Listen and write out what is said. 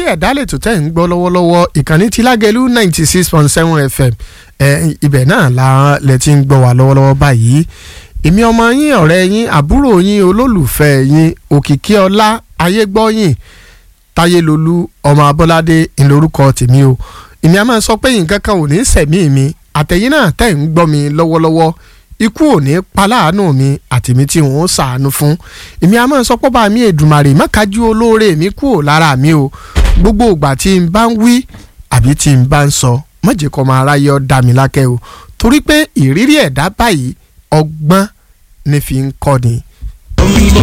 ẹ̀dá lè tó tẹ̀ ń gbọ́ lọ́wọ́lọ́wọ́ ìkànnì ti lágẹ̀lú ninety six point seven fm ẹ̀ ibẹ̀ náà la lẹ ti ń gbọ́ wá lọ́wọ́lọ́wọ́ báyìí èmi ọmọ yín ọ̀rẹ́ yín àbúrò yín olólùfẹ́ yín òkìkí ọlá ayégbọ́yìn táyélolú ọmọ abọ́ládé ńlórúkọ tèmi o èmi a máa sọ pé nǹkan kan ò ní sẹ̀mí mi àtẹ̀yìn náà tẹ̀ ń gbọ́ mi lọ́wọ́lọ́wọ́ ikú ò ní paláàánú mi àtèmi tí wọ́n ṣàánú fún èmi a máa sọ pé bá mi èdùmàrè mọ́kájú olóore mi kúrò lára mi o gbogbo ìgbà tí n bá ń wí àbí tí n bá ń sọ mọ̀jẹ̀ kọ́ máa ráyé ọ́ dá mi lákẹ́ o torí pé ìrírí ẹ̀dá báyìí ọgbọ́n ní fi ń kọ́ni.